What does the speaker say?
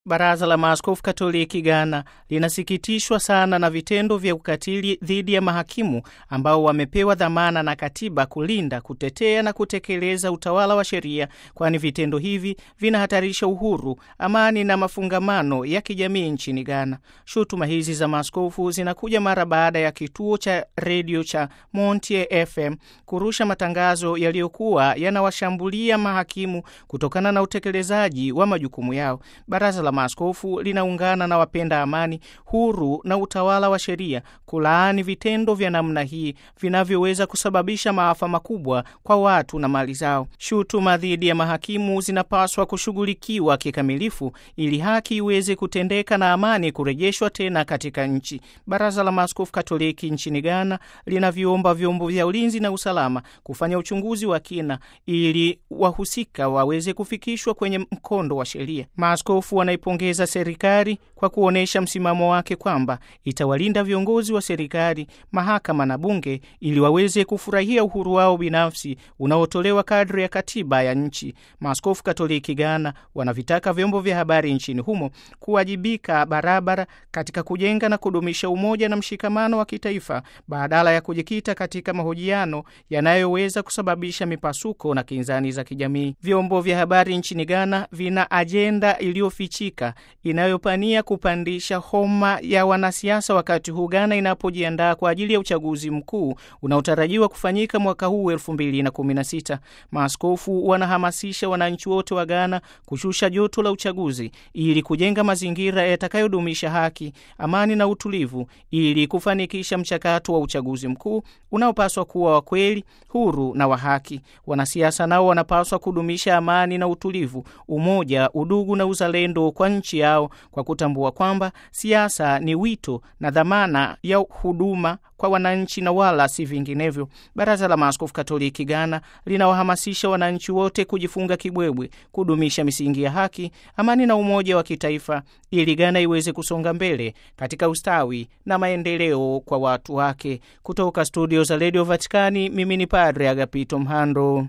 Baraza la Maaskofu Katoliki Ghana linasikitishwa sana na vitendo vya ukatili dhidi ya mahakimu ambao wamepewa dhamana na katiba kulinda, kutetea na kutekeleza utawala wa sheria, kwani vitendo hivi vinahatarisha uhuru, amani na mafungamano ya kijamii nchini Ghana. Shutuma hizi za maaskofu zinakuja mara baada ya kituo cha redio cha Montie FM kurusha matangazo yaliyokuwa yanawashambulia mahakimu kutokana na utekelezaji wa majukumu yao. Baraza la Maaskofu linaungana na wapenda amani, huru na utawala wa sheria kulaani vitendo vya namna hii vinavyoweza kusababisha maafa makubwa kwa watu na mali zao. Shutuma dhidi ya mahakimu zinapaswa kushughulikiwa kikamilifu ili haki iweze kutendeka na amani kurejeshwa tena katika nchi. Baraza la Maaskofu Katoliki nchini Ghana linaviomba vyombo vya ulinzi na usalama kufanya uchunguzi wa kina ili wahusika waweze kufikishwa kwenye mkondo wa sheria. Maaskofu wanaipongeza serikali kwa kuonyesha msimamo wake kwamba itawalinda viongozi wa serikali, mahakama na bunge ili waweze kufurahia uhuru wao binafsi unaotolewa kadri ya katiba ya nchi. Maaskofu Katoliki Ghana wanavitaka vyombo vya habari nchini humo kuwajibika barabara katika kujenga na kudumisha umoja na mshikamano wa kitaifa badala ya kujikita katika mahojiano yanayoweza kusababisha mipasuko na kinzani za kijamii. Vyombo vya habari nchini Ghana vina ajenda iliyofichika inayopania kupandisha homa ya wanasiasa wakati huu Ghana inapojiandaa kwa ajili ya uchaguzi mkuu unaotarajiwa kufanyika mwaka huu 2016. Maaskofu wanahamasisha wananchi wote wa Ghana kushusha joto la uchaguzi ili kujenga mazingira yatakayodumisha haki, amani na utulivu ili kufanikisha mchakato wa uchaguzi mkuu unaopaswa kuwa wa kweli, huru na wa haki. Wanasiasa nao wanapaswa kudumisha amani na utulivu, umoja, udugu na uzalendo kwa nchi yao kwa kutambua kwamba siasa ni wito na dhamana ya huduma kwa wananchi na wala si vinginevyo. Baraza la Maaskofu Katoliki Ghana linawahamasisha wananchi wote kujifunga kibwebwe, kudumisha misingi ya haki, amani na umoja wa kitaifa ili Ghana iweze kusonga mbele katika ustawi na maendeleo kwa watu wake. Kutoka studio za redio Vatikani, mimi ni Padre Agapito Mhando.